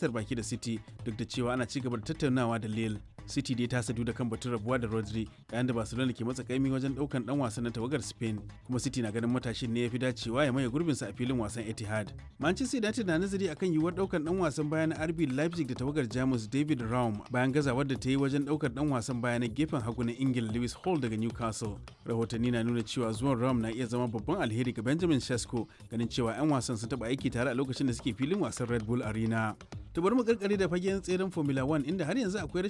fatar baki da City duk da cewa ana ci gaba da tattaunawa da Lille. City dai ta sadu da kan batun rabuwa da Rodri yayin da Barcelona ke matsa kaimi wajen daukan dan wasan na tawagar Spain kuma City na ganin matashin ne ya fi dacewa ya maye gurbinsa a filin wasan Etihad. Manchester United na nazari akan yiwuwar daukan dan wasan baya na RB Leipzig da tawagar Jamus David Raum bayan gazawar da ta yi wajen daukar dan wasan baya na gefen hagu na Ingila Lewis Hall daga Newcastle. Rahotanni na nuna cewa zuwan Raum na iya zama babban alheri ga Benjamin Sesko ganin cewa 'yan wasan sun taba aiki tare a lokacin da suke filin wasan Red Bull Arena. ta bari mu karkare da fagen tseren Formula 1 inda har yanzu akwai